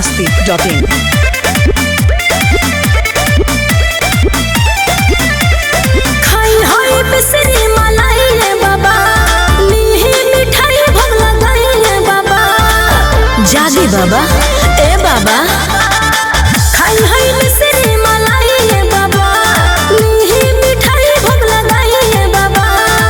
masti.in. खाई हाय बिसरी मलाई रे बाबा मीही मिठाई भोग लगाई रे बाबा जागी बाबा ए बाबा खाई हाय बिसरी मलाई रे बाबा मीही मिठाई भोग लगाई रे बाबा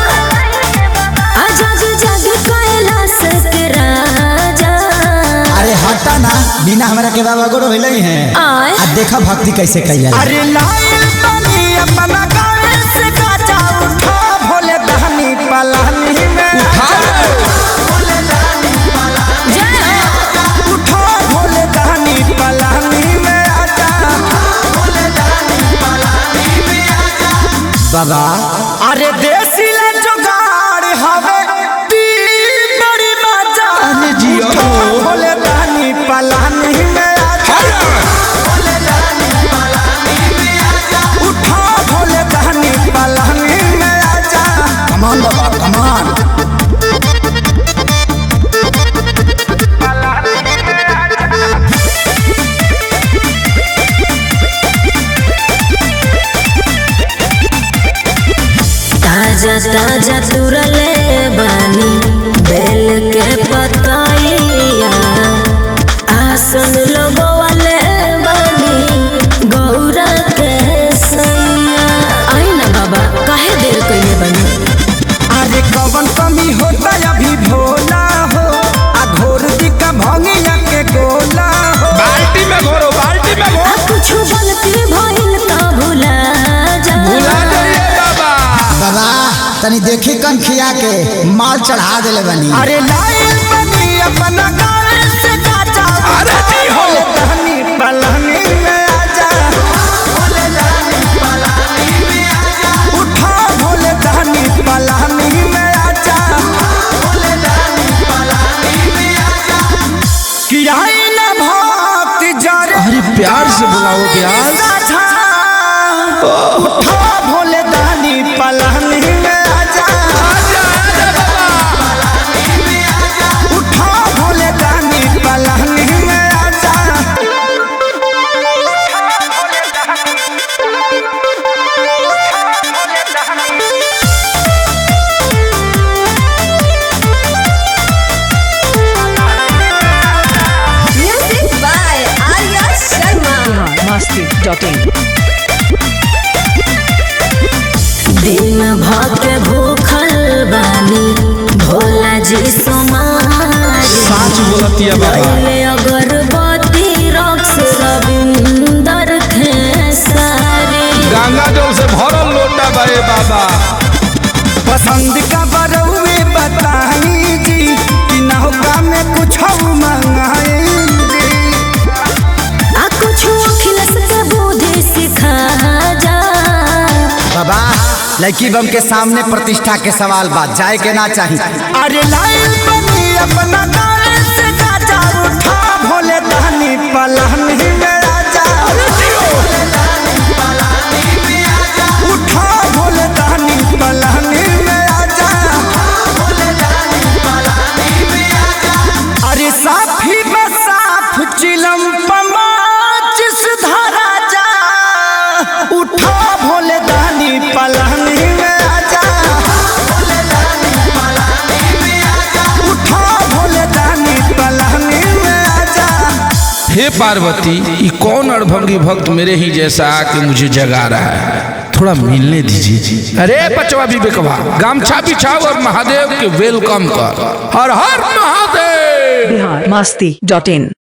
आ जाग जाग कैलाश के राजा अरे हटा ना बिना हमरा के बाबा गोरो होइले हैं आय आ देखा भक्ति कैसे कैला अरे लाइल बनी अपना गावे से गाजा उठा भोले दहनी पलानी में जय हो उठा भोले दहनी पलानी में आजा बाबा अरे देसी ले जुगाड़ हवे दी बड़ी मजा अरे जियो। उठा भोले दहनी पलानी में आजा उठा भोले दहनी पलानी में आजा कमान बाबा कमान ताजा ताजा तुरले बानी बेल के पतैया आसन लगवाले बानी गौरा के सैया आई ना बाबा काहे देर कइले बानी अरे कवन कमी होता अभी भोला हो आ घोर दिका भंगिया के गोला हो बाल्टी में घोरो बाल्टी में घोरो आ कुछ गलती भइल त भुला जा भुला जाइए बाबा बाबा तनी देखी कन खिया के माल चढ़ा देले बनी अरे लाइल बनी अपना गावे से गाजा अरे जी हो। दहनी पलानी में आजा उठा भोले दहनी पलानी में आजा कि आई ना भक्ति जरे अरे प्यार से बुलाओ प्यार साझा उठा भोले दहनी पलानी में आजा उठा भोले दहनी पलानी में आजा music by Arya Sharma masti.in. दिन भर भूखल बानी भोला जी सोमारी साच बोलतिया बाबा पहले अगरबत्ती रक्स रविंदर खेसारी गंगा जल से भरल लोटा बाए बाबा पसंद का बरौए बताई जी कि नौका में कुछ मंगाई आ कुछ अखिलस के बुद्धि सिखा जा बाबा लड़की बम के सामने प्रतिष्ठा के सवाल बात जाए के ना चाहिए अरे लाइल बनी अपना गावे से गाजा उठा भोले दहनी पलानी में आजा उठा भोले दहनी पलानी में आजा अरे साफी बसाफ चिलम पमाच सुधारा जा उठा भोले दहनी पलानी में आजा उठा भोले दहनी पलानी में आजा हे पार्वती ये कौन अड़भंगी भक्त मेरे ही जैसा आके मुझे जगा रहा है थोड़ा मिलने दीजिए अरे बचवा विवेकवा गामछा बिछाओ और महादेव के वेलकम कर हर हर महादेव Bihar masti.in.